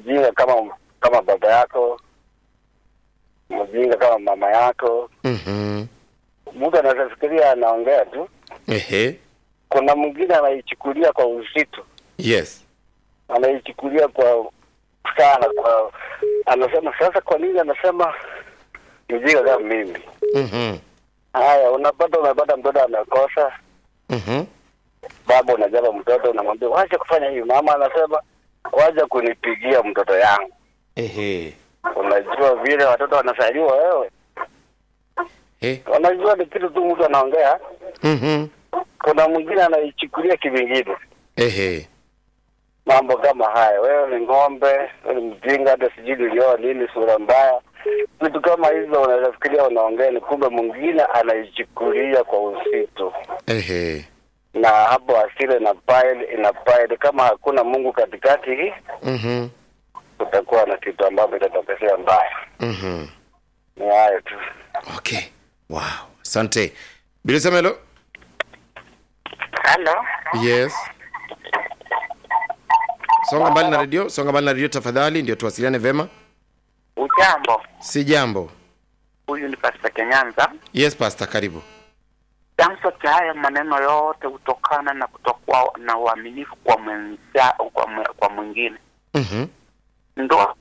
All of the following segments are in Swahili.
mjinga kama kama baba yako, mjinga kama mama yako. Mhm. Mtu anaweza fikiria anaongea tu, Ehe. kuna mwingine anaichukulia kwa uzito, Yes. anaichukulia kwa sana, kwa anasema sasa, kwa nini anasema mjinga kama mimi? Mhm. Haya, unapata unapata mtoto amekosa, Mhm. baba unajaba mtoto, unamwambia wacha kufanya hivi, mama anasema wacha kunipigia mtoto yangu. Ehe. Unajua vile watoto wanasaliwa wewe, Eh. unajua ni kitu tu mtu anaongea. Mhm. Kuna mwingine anaichukulia kivingine, Ehe. mambo kama haya, wewe ni ng'ombe, wewe ni mjinga, hata sijui nilioa lini, sura mbaya, vitu kama hizo. Unaweza fikiria unaongea, ni kumbe mwingine anaichukulia kwa uzito, Ehe. na hapo asili ina pile ina pile. Kama hakuna Mungu katikati, hii Mhm. kutakuwa na kitu ambacho itatokezea mbaya. Mhm. Ni hayo tu. Okay. Wow. Asante. Bila sema hello. Halo, Yes. Songa mbali na redio, songa mbali na redio tafadhali, ndio tuwasiliane vema. ujambo? Si jambo. Huyu ni Pasta Kenyanza. Yes, pastor, karibu. Chanzo cha haya maneno yote hutokana na kutokuwa na uaminifu kwa mwenza, kwa, mwe, kwa mwingine. Mhm. Ndoa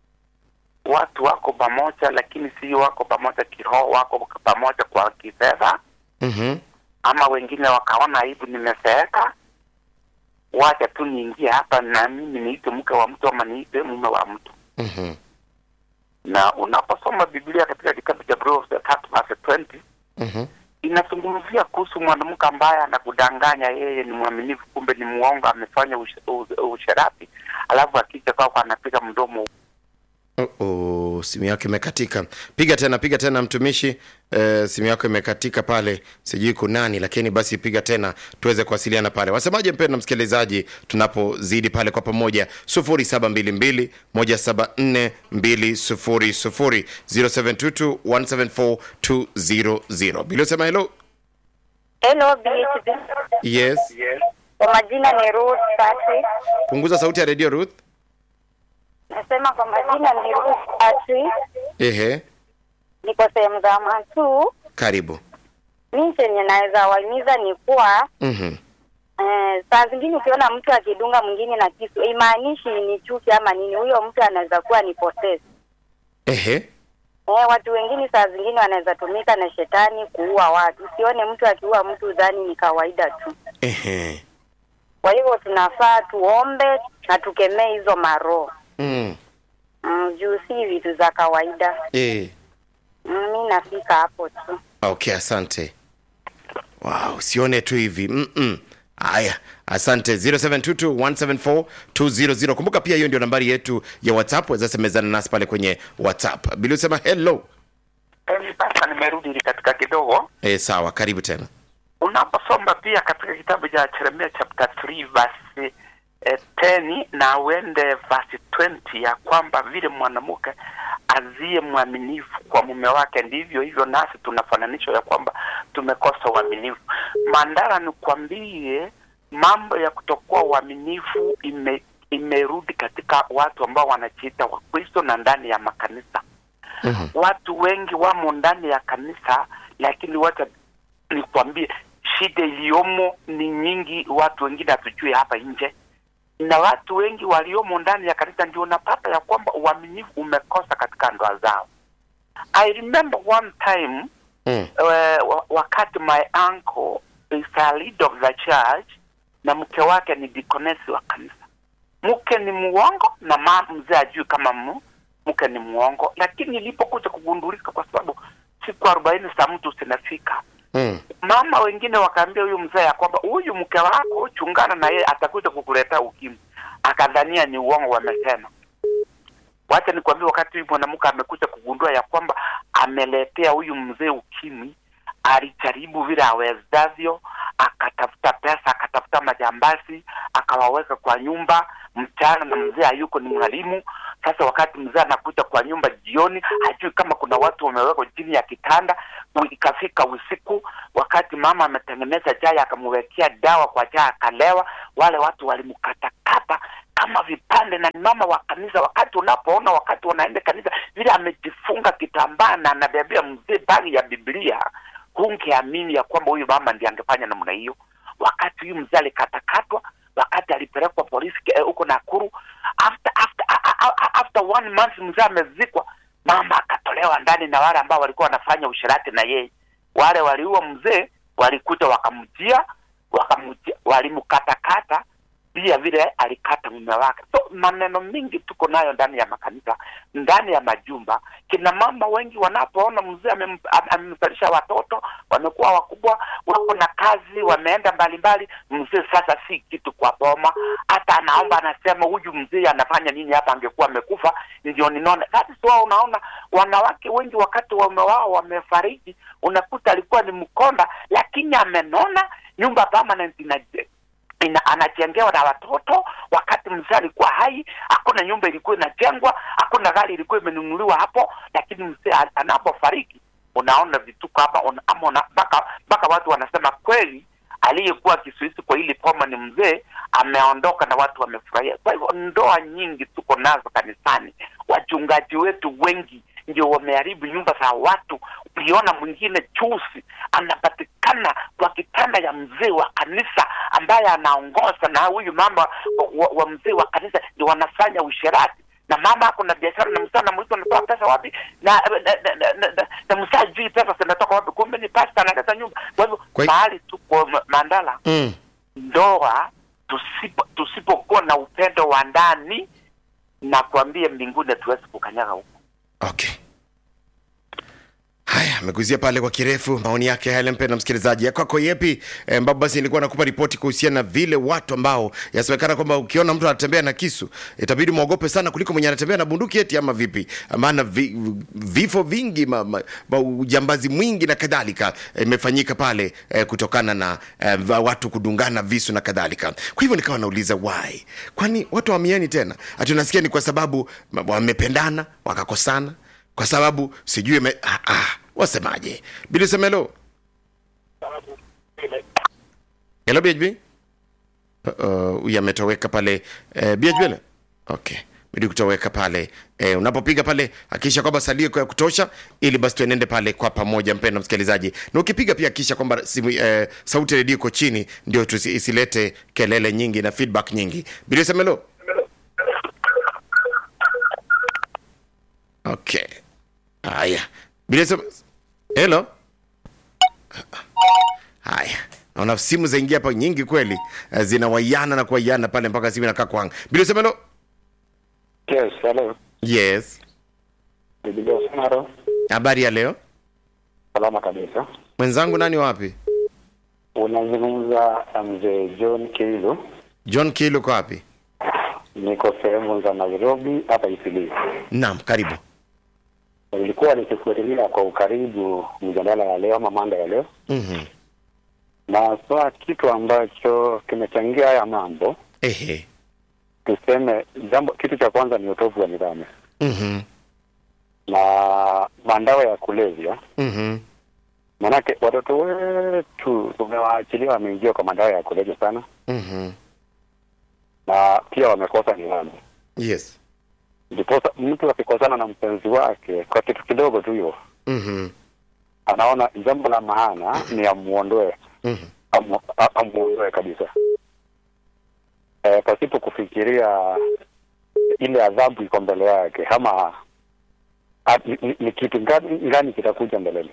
watu wako pamoja, lakini si wako pamoja kiroho, wako pamoja kwa kifedha, Mhm. ama wengine wakaona aibu, nimezeeka, wacha tu niingie hapa na mimi niite mke wa mtu ama niite mume wa mtu. Mhm. Na unaposoma Biblia katika kitabu cha Proverbs tatu verse 20 Mhm. inazungumzia kuhusu mwanamke ambaye anakudanganya yeye ni mwaminifu, kumbe ni muongo, amefanya ush- u- usherati, alafu akija kwako anapiga mdomo. Oh, oh, simu yako imekatika. Piga tena, piga tena mtumishi. Eh, simu yako imekatika pale, sijui kunani, lakini basi piga tena tuweze kuwasiliana pale. Wasemaje mpendwa msikilizaji, tunapozidi pale kwa pamoja 0722 174 200 0722 174 200. Bila sema hello. Hello BHB. Yes. Kwa majina ni Ruth Patrick. Punguza sauti ya radio Ruth. Nasema kwa majina ni Ruth Patrick. Ehe, Niko sehemu za Matu. karibu. Mi chenye naweza wahimiza ni kuwa Mhm. eh, saa zingine ukiona mtu akidunga mwingine na kisu imaanishi ni chuki ama nini, huyo mtu anaweza kuwa ni possessed. Ehe. Eh, watu wengine saa zingine wanaweza tumika na shetani kuua watu. Usione mtu akiua mtu dhani ni kawaida tu. Ehe. Kwa hivyo tunafaa tuombe na tukemee hizo maroho Mm. mm, juu si vitu za kawaida. Eh. Mm, mi nafika hapo tu. Okay, asante. Wow, sione tu hivi. Mm-mm. Haya, asante 0722174200. Kumbuka pia hiyo ndio nambari yetu ya WhatsApp, waweza semezana nasi pale kwenye WhatsApp. Bila usema hello. Eli sasa nimerudi katika kidogo. Eh, sawa, karibu tena. Unaposoma pia katika kitabu cha Yeremia chapter 3 verse eh, 10 na uende verse 20 ya kwamba vile mwanamke aziye mwaminifu kwa mume wake ndivyo hivyo nasi tunafananishwa ya kwamba tumekosa uaminifu. Mandara, nikwambie mambo ya kutokuwa uaminifu ime, imerudi katika watu ambao wanajiita Wakristo na ndani ya makanisa. Mhm. Watu wengi wamo ndani ya kanisa, lakini wacha nikwambie, shida iliyomo ni nyingi. Watu wengine hatujui hapa nje, na watu wengi waliomo ndani ya kanisa ndio unapata ya kwamba uaminifu umekosa katika ndoa zao. I remember one time Mm. uh, wa- wakati my uncle is a leader of the church na mke wake ni dikonesi wa kanisa. Mke ni muongo na mama mzee ajui kama mu, mke ni muongo, lakini ilipokuja kugundulika, kwa sababu siku arobaini za mtu zinafika, Mm. mama wengine wakaambia huyu mzee ya kwamba huyu mke wako chungana na yeye, atakuja kukuletea ukimwi. Akadhania ni uongo wamesema. Wacha nikwambie, wakati huyu mwanamke amekuja kugundua ya kwamba ameletea huyu mzee ukimwi, alijaribu vile awezavyo, akatafuta pesa, akatafuta majambazi, akawaweka kwa nyumba mchana, na mzee hayuko, ni mwalimu. Sasa wakati mzee anakuja kwa nyumba jioni, hajui kama kuna watu wamewekwa chini ya kitanda. Ikafika usiku, wakati mama ametengeneza chai, akamwekea dawa kwa chai, akalewa. Wale watu walimkatakata kama vipande na ni mama wa kanisa wakati unapoona wakati wanaenda kanisa vile amejifunga kitambaa na anabebea mzee bagi ya biblia hungeamini ya kwamba huyu mama ndiye angefanya namna hiyo wakati huyu mzee alikatakatwa wakati alipelekwa polisi eh, huko nakuru after after a- a- a- after one month mzee amezikwa mama akatolewa ndani na wale ambao walikuwa wanafanya ushirati na yeye wale waliua mzee walikuja wakamjia wakamjia walimkatakata pia vile alikata mume wake so maneno mingi tuko nayo ndani ya makanisa ndani ya majumba kina mama wengi wanapoona mzee amem- am- amemzalisha watoto wamekuwa wakubwa wako na kazi wameenda mbalimbali mzee sasa si kitu kwa boma hata anaomba anasema huyu mzee anafanya nini hapa angekuwa amekufa ndio ninaona that is why unaona wanawake wengi wakati waume wao wamefariki unakuta alikuwa ni mkonda lakini amenona nyumba permanent ina ina, anajengewa na watoto wakati mzee alikuwa hai hakuna nyumba ilikuwa inajengwa hakuna gari ilikuwa imenunuliwa hapo lakini mzee a- anapofariki unaona vituko hapa una- ama una- mpaka mpaka watu wanasema kweli aliyekuwa kisuisi kwa hili poma ni mzee ameondoka na watu wamefurahia kwa hivyo ndoa nyingi tuko nazo kanisani wachungaji wetu wengi ndio wameharibu nyumba za watu uliona mwingine chusi anapatikana kwa kitanda ya mzee wa kanisa ambaye anaongoza na huyu mama wa, wa, wa mzee wa kanisa ndio wanafanya usherati na mama ako na biashara na msaa namuliza unatoa pesa wapi na na, na, na, na, na, na msaa jui pesa zinatoka wapi kumbe ni pasta analeta nyumba kwa hivyo Kwa hi- mahali tuko ma- mandala mm. ndoa tusipo tusipokuwa na upendo wa ndani na kuambia mbinguni hatuwezi kukanyaga huko okay haya ameguzia pale kwa kirefu maoni yake yale mpenda msikilizaji ya kwako yepi e, ambapo basi nilikuwa nakupa ripoti kuhusiana na vile watu ambao yasemekana kwamba ukiona mtu anatembea na kisu itabidi mwogope sana kuliko mwenye anatembea na bunduki eti ama vipi maana vi, vifo vingi ma, ma, ma, ujambazi mwingi na kadhalika imefanyika pale e, kutokana na e, va- watu kudungana visu na kadhalika kwa hivyo nikawa nauliza why kwani watu wamiani tena ati unasikia ni kwa sababu ma- wamependana wakakosana kwa sababu sijui me... ah, ah, wasemaje bili semelo helo bhb Uh, huyu ametoweka pale eh, bhb le okay bidi kutoweka pale eh, unapopiga pale hakikisha kwamba salio ya kutosha ili basi tuenende pale kwa pamoja mpendo msikilizaji na ukipiga pia hakikisha kwamba simu eh, sauti ya redio iko chini ndio tusi- isilete kelele nyingi na feedback nyingi bili semelo okay haya bila sema helo haya naona simu zaingia hapa nyingi kweli eh, zinawaiana na kuwaiana pale mpaka simu inakaa kwanga bila sema helo Yes, hello. yes Biblia Samaro. habari ya leo Salama kabisa. mwenzangu nani wapi Unazungumza na mzee John Kilu. john kilu uko wapi Niko sehemu za Nairobi hapa Isili. naam karibu Nilikuwa nikifuatilia kwa ukaribu mjadala ya leo ama manda ya leo, mm-hmm. na swa kitu ambacho kimechangia haya mambo, ehe tuseme jambo, kitu cha kwanza ni utovu wa nidhamu mm-hmm. na mandawa ya kulevya. Mm-hmm. Manake watoto wetu tumewaachilia wameingia kwa madawa ya kulevya sana, Mm-hmm. na pia wamekosa nidhamu. yes Ndiposa mtu akikosana na mpenzi wake kwa kitu kidogo tu hiyo, mm-hmm. anaona jambo la maana ni amuondoe, Mm-hmm. amu- a- amuondoe kabisa, e, pasipo kufikiria ile adhabu iko mbele yake ama a, ni, ni, ni kitu gani, gani kitakuja mbeleni.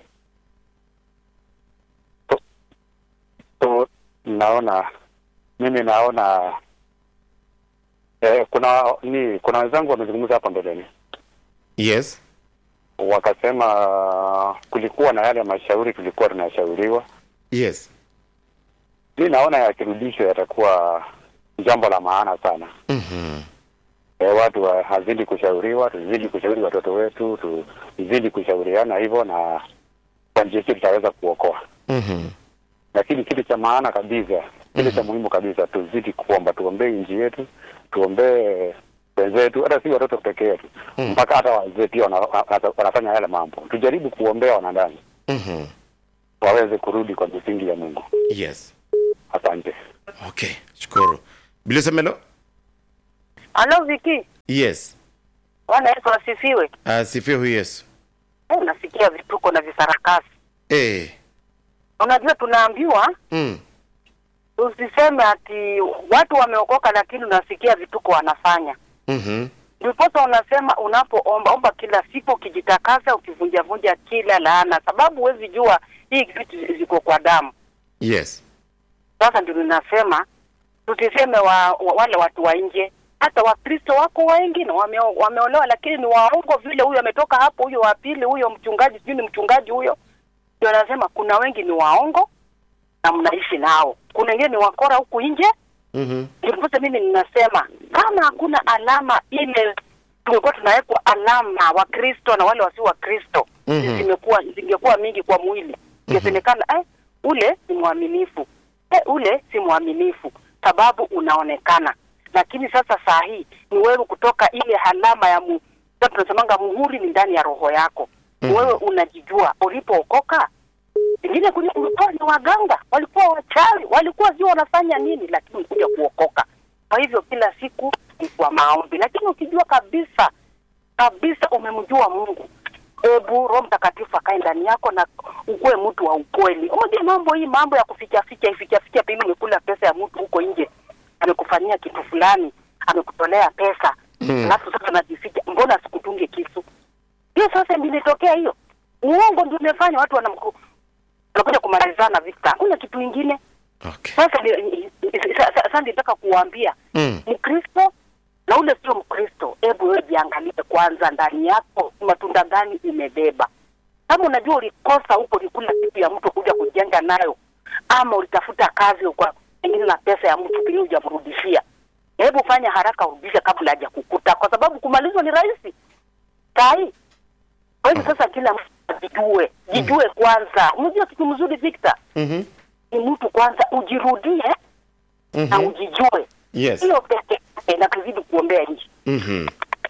So, so naona mimi naona eh, kuna ni kuna wenzangu wamezungumza hapa mbeleni yes wakasema kulikuwa na yale mashauri tulikuwa tunashauriwa. yes Mi naona yakirudishwa yatakuwa jambo la maana sana. mm-hmm. E, watu wa, hazidi kushauriwa, tuzidi kushauri watoto wetu, tuzidi kushauriana hivyo, na kwa njia hiyo tutaweza kuokoa. Mm-hmm. Lakini kitu cha maana kabisa, kile cha muhimu kabisa, tuzidi kuomba, tuombee nchi yetu, tuombee wenzetu, hata si watoto peke yetu, Mm. mpaka hata wazee pia wana, wana- wanafanya yale mambo. Tujaribu kuombea wanadamu Mm-hmm. waweze kurudi kwa misingi ya Mungu. yes Asante. okay shukuru bila semelo Halo Viki, yes Bwana Yesu asifiwe. asifiwe huyu yesu Eh, nasikia vituko na visarakasi. eh. Unajua tunaambiwa mm. tusiseme ati watu wameokoka, lakini unasikia vituko wanafanya. mm-hmm. Ndiposa unasema unapoomba omba kila siku, ukijitakasa, ukivunjavunja kila laana, sababu huwezi jua hii vitu ziko kwa damu. yes Sasa ndio ninasema tusiseme wa, wa, wale watu wa nje. Hata Wakristo wako wengine wame, wameolewa lakini ni waongo vile. Huyo ametoka hapo, huyo wa pili, huyo mchungaji, sijui ni mchungaji huyo. Ndio anasema kuna wengi ni waongo na mnaishi nao, kuna wengine ni wakora huku nje. mm-hmm. Ndiposa mimi ninasema kama hakuna alama ile, tungekuwa tunawekwa alama Wakristo na wale wasio Wakristo Mhm. zimekuwa zingekuwa mingi kwa mwili, ingesemekana eh, ule si mwaminifu eh, ule si mwaminifu, sababu unaonekana. Lakini sasa saa hii ni wewe kutoka ile alama ya mu, sasa tunasemanga muhuri ni ndani ya roho yako. Ni Mhm. Wewe unajijua ulipookoka Wengine kule ulikuwa ni waganga, walikuwa wachawi, walikuwa sio wanafanya nini, lakini ulikuja kuokoka. Kwa hivyo kila siku ni kwa maombi, lakini ukijua kabisa kabisa umemjua Mungu, hebu Roho Mtakatifu akae ndani yako na ukuwe mtu wa ukweli. Unajua mambo hii, mambo ya kuficha ficha, ificha ficha, pengine umekula pesa ya mtu huko nje, amekufanyia kitu fulani, amekutolea pesa Mm. alafu sasa najificha, mbona sikutunge kisu? Hiyo sasa ndio imetokea hiyo, uongo ndio umefanya watu wanamku wanakuja kumalizana vita, hakuna kitu ingine. okay. Sasa ni- sa- sa- sasa nitaka kuwaambia mm. Mkristo na ule sio Mkristo, hebu wewe jiangalie kwanza ndani yako ni matunda gani imebeba. Kama unajua ulikosa huko ni kula kitu ya mtu kuja kujenga nayo, ama ulitafuta kazi kwa pengine na pesa ya mtu pengine hujamrudishia, hebu fanya haraka urudishe kabla haja kukuta, kwa sababu kumalizwa ni rahisi sahi. Kwa hivyo sasa kila mtu ajijue, jijue kwanza. Unajua kitu mzuri Victor, mm-hmm. ni mtu kwanza ujirudie na mm-hmm. ujijue yes hiyo peke yake na tuzidi kuombea nchi. mm-hmm.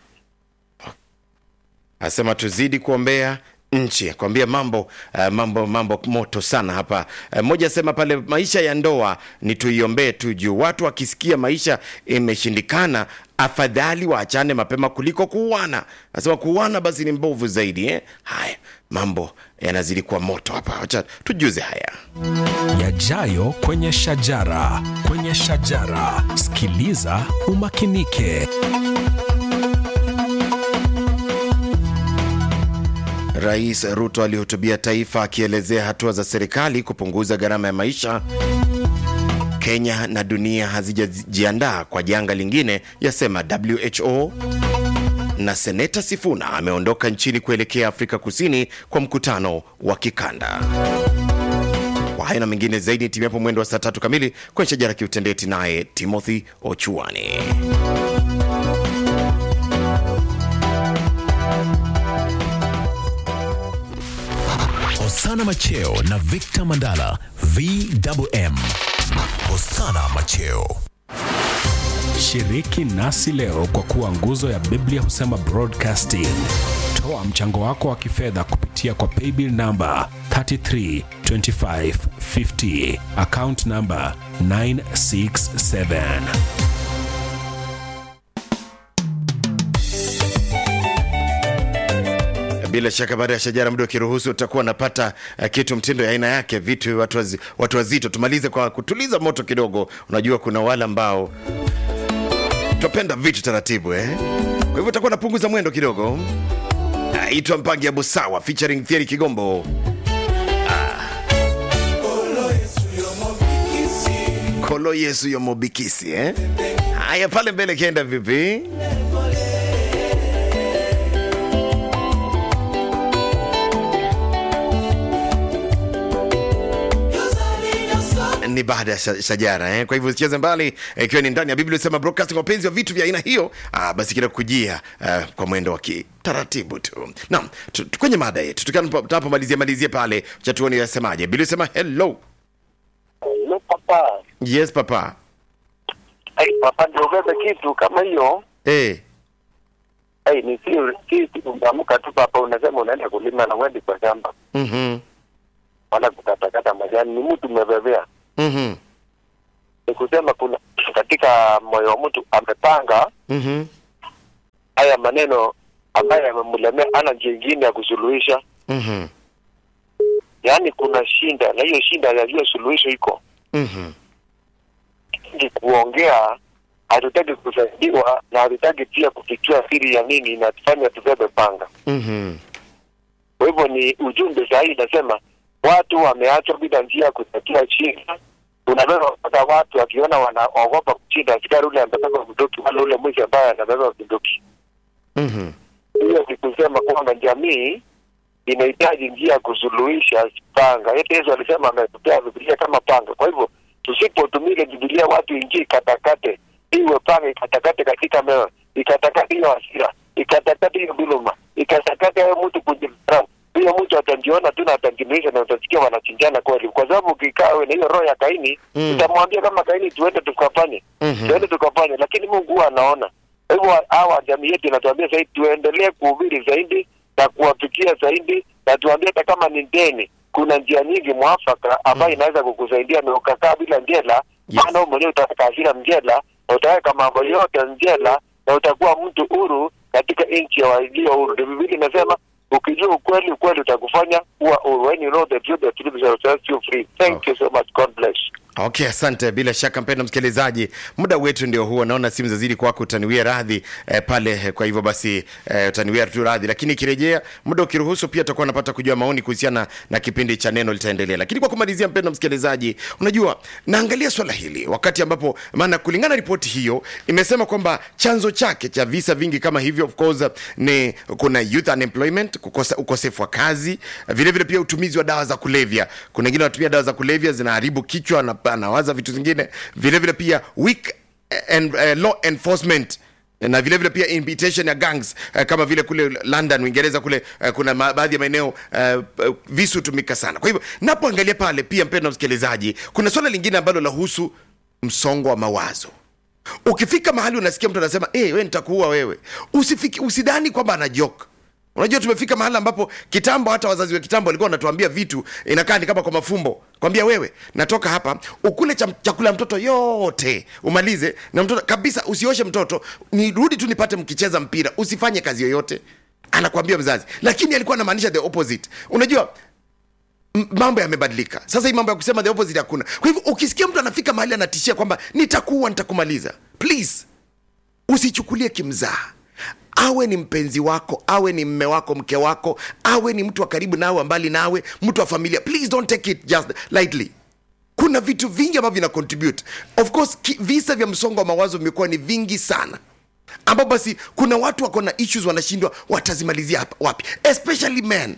asema tuzidi kuombea nchi kuambia mambo uh, mambo mambo moto sana hapa mmoja uh, asema pale maisha ya ndoa ni tuiombee tu juu watu wakisikia maisha imeshindikana afadhali waachane mapema kuliko kuuana asema kuuana basi ni mbovu zaidi eh? haya mambo yanazidi kuwa moto hapa wacha tujuze haya yajayo kwenye shajara kwenye shajara sikiliza umakinike Rais Ruto alihutubia taifa akielezea hatua za serikali kupunguza gharama ya maisha. Kenya na dunia hazijajiandaa kwa janga lingine, yasema WHO. Na seneta Sifuna ameondoka nchini kuelekea Afrika Kusini kwa mkutano wa kikanda. Kwa haya na mengine zaidi, timu yapo mwendo wa saa tatu kamili kwenye shajara kiutendeti, naye Timothy Ochuani. Hosana Macheo na Victor Mandala VWM. Hosana Macheo. Shiriki nasi leo kwa kuwa nguzo ya Biblia husema broadcasting. Toa mchango wako wa kifedha kupitia kwa paybill namba 332550 account namba 967. Bila shaka baada ya shajara, muda ukiruhusu, utakuwa unapata uh, kitu mtindo ya aina yake, vitu watu, wazi, watu wazito. Tumalize kwa kutuliza moto kidogo. Unajua kuna wale ambao twapenda vitu taratibu eh? Kwa hivyo utakuwa napunguza mwendo kidogo. Aitwa Mpangi ya Busawa featuring Thierry Kigombo. Ah. Kolo Yesu yo mobikisi eh? Haya, pale mbele kienda vipi? ni baada ya sha- shajara eh? kwa hivyo usicheze mbali eh, ikiwa ni ndani ya biblia sema broadcasting wapenzi wa vitu vya aina hiyo ah, basi kila kujia ah, kwa mwendo wa kitaratibu tu naam tu- tu- kwenye mada yetu tukiwa tunapomalizia malizia pale cha tuone yasemaje biblia sema hello Hello, papa. yes papa Hey, papa ndio ubebe kitu kama hiyo. eh Hey, ni si si si unaamka tu papa unasema unaenda kulima na uendi kwa shamba. mhm Wala kukatakata majani ni mtu umebebea. mhm Ni kusema kuna katika moyo wa mtu amepanga Mhm. haya maneno ambayo yamemlemea, ana njia ingine ya kusuluhisha. Mhm. Yaani kuna shinda, na hiyo shinda najua suluhisho iko Mhm. ni kuongea. Hatutaki kusaidiwa na hatutaki pia kufichua siri ya nini inatufanya tubebe panga. Mhm. Kwa hivyo ni ujumbe sahihi, inasema watu wameachwa bila njia ya kutatua shida. Unabeba mpaka watu wakiona wanaogopa kushinda askari ule amebeba bunduki, wala ule mwizi ambaye anabeba bunduki. Mhm. Hiyo ni kusema kwamba jamii inahitaji njia ya kusuluhisha panga. Hata Yesu alisema ametupea Biblia kama panga. Kwa hivyo tusipotumia ile Biblia, watu ingie ikatakate, iwe panga ikatakate katika meo, ikatakate hiyo hasira, ikatakate hiyo dhuluma, ikatakate hayo mtu kujidharau. Huyo mtu atajiona tu na atajimiisha na utasikia wanachinjana kweli, kwa sababu ukikaa wewe na hiyo roho ya Kaini Mm. utamwambia kama Kaini, tuende tukafanye Mhm. tuende tukafanye, lakini Mungu huwa anaona. Kwa hivyo hawa jamii yetu inatuambia zaidi tuendelee kuhubiri zaidi na kuwafikia zaidi, na tuambie hata kama ni deni, kuna njia nyingi mwafaka ambayo inaweza kukusaidia na ukakaa bila njela, Yes. maana wewe mwenyewe utaweka hasira mjela na utaweka mambo yote njela na utakuwa mtu huru katika nchi ya walio huru. Ndio Biblia inasema ukijua ukweli, ukweli utakufanya kuwa huru. When you know the truth, the truth shall set you free. Thank you so much. God bless. Okay, asante. Bila shaka mpendwa msikilizaji, muda wetu ndio huo. Naona simu zazidi kwako, utaniwia radhi eh, pale. eh, Kwa hivyo basi eh, utaniwia tu radhi, lakini ikirejea muda ukiruhusu, pia tutakuwa napata kujua maoni kuhusiana na kipindi cha neno litaendelea. Lakini kwa kumalizia, mpendwa msikilizaji, unajua naangalia swala hili wakati ambapo, maana kulingana na ripoti hiyo imesema kwamba chanzo chake cha visa vingi kama hivyo of course ni kuna youth unemployment, kukosa ukosefu wa kazi, vile vile pia utumizi wa dawa za kulevya. Kuna wengine wanatumia dawa za kulevya zinaharibu kichwa na anawaza vitu zingine, vile vile pia weak and, uh, law enforcement na vile vile pia invitation ya gangs uh, kama vile kule London Uingereza kule uh, kuna ma- baadhi ya maeneo uh, uh, visu hutumika sana. Kwa hivyo napoangalia pale pia, mpendwa msikilizaji, kuna swala lingine ambalo lahusu msongo wa mawazo ukifika mahali unasikia mtu anasema hey, we nitakuua wewe usifiki usidhani kwamba ana joke unajua tumefika mahali ambapo kitambo hata wazazi wa kitambo walikuwa wanatuambia vitu inakaa ni kama kwa mafumbo kwambia wewe natoka hapa ukule cham- chakula ya mtoto yote umalize na mtoto kabisa usioshe mtoto nirudi tu nipate mkicheza mpira usifanye kazi yoyote anakwambia mzazi lakini alikuwa anamaanisha the opposite unajua m- mambo yamebadilika sasa hii mambo ya kusema the opposite hakuna kwa hivyo ukisikia mtu anafika mahali anatishia kwamba nitakuua nitakumaliza please usichukulie kimzaha awe ni mpenzi wako awe ni mme wako mke wako awe ni mtu wa karibu nawe wa mbali nawe mtu wa familia please don't take it just lightly kuna vitu vingi ambavyo vina contribute of course ki, visa vya msongo wa mawazo vimekuwa ni vingi sana ambapo basi kuna watu wako na issues wanashindwa watazimalizia hapa wapi especially men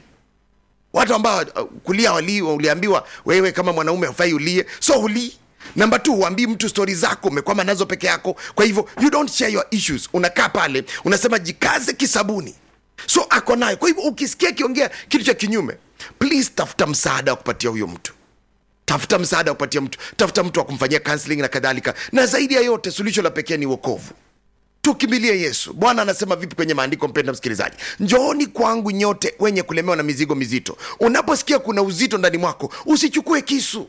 watu ambao uh, kulia wali uliambiwa wewe kama mwanaume hufai ulie so ulii namba t uambii mtu stori zako umekwama nazo peke yako kwa hivyo you don't share your issues unakaa pale unasema jikaze kisabuni so ako nayo kwa hivyo ukisikia akiongea kitu cha kinyume please tafuta msaada wa kupatia huyo mtu tafuta msaada wa kupatia mtu tafuta mtu wa kumfanyia counseling na kadhalika na zaidi ya yote suluhisho la pekee ni wokovu tukimbilie yesu bwana anasema vipi kwenye maandiko mpenda msikilizaji njooni kwangu nyote wenye kulemewa na mizigo mizito unaposikia kuna uzito ndani mwako usichukue kisu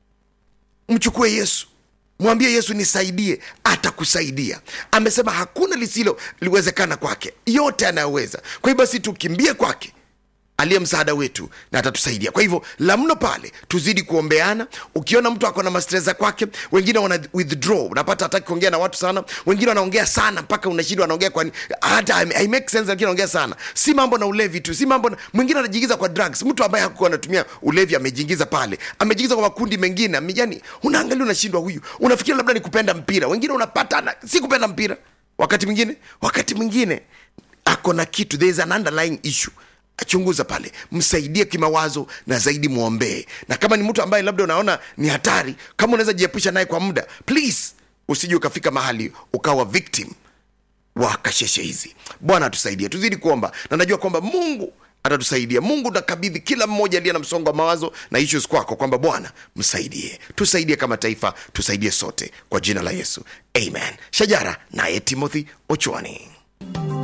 mchukue yesu mwambie yesu nisaidie atakusaidia amesema hakuna lisilo liwezekana kwake yote anayoweza kwa hiyo basi tukimbie kwake aliye msaada wetu na atatusaidia kwa hivyo la mno pale tuzidi kuombeana ukiona mtu ako na mastresa kwake wengine wana withdraw unapata hataki kuongea na watu sana wengine wanaongea sana mpaka unashindwa anaongea kwani hata I make sense lakini anaongea sana si mambo na ulevi tu si mambo na, mwingine anajiingiza kwa drugs mtu ambaye hakuwa anatumia ulevi amejiingiza pale amejiingiza kwa makundi mengine ame- yani unaangalia unashindwa huyu unafikiri labda ni kupenda mpira wengine unapata ana, si kupenda mpira wakati mwingine wakati mwingine ako na kitu there is an underlying issue chunguza pale msaidie kimawazo na zaidi mwombee na kama ni mtu ambaye labda unaona ni hatari kama unaweza jiepusha naye kwa muda please usije ukafika mahali ukawa victim wa kasheshe hizi bwana atusaidie tuzidi kuomba na najua kwamba mungu atatusaidia mungu nakabidhi kila mmoja aliye na msongo wa mawazo na issues kwako kwamba bwana msaidie tusaidie kama taifa tusaidie sote kwa jina la yesu amen shajara naye timothy ochwani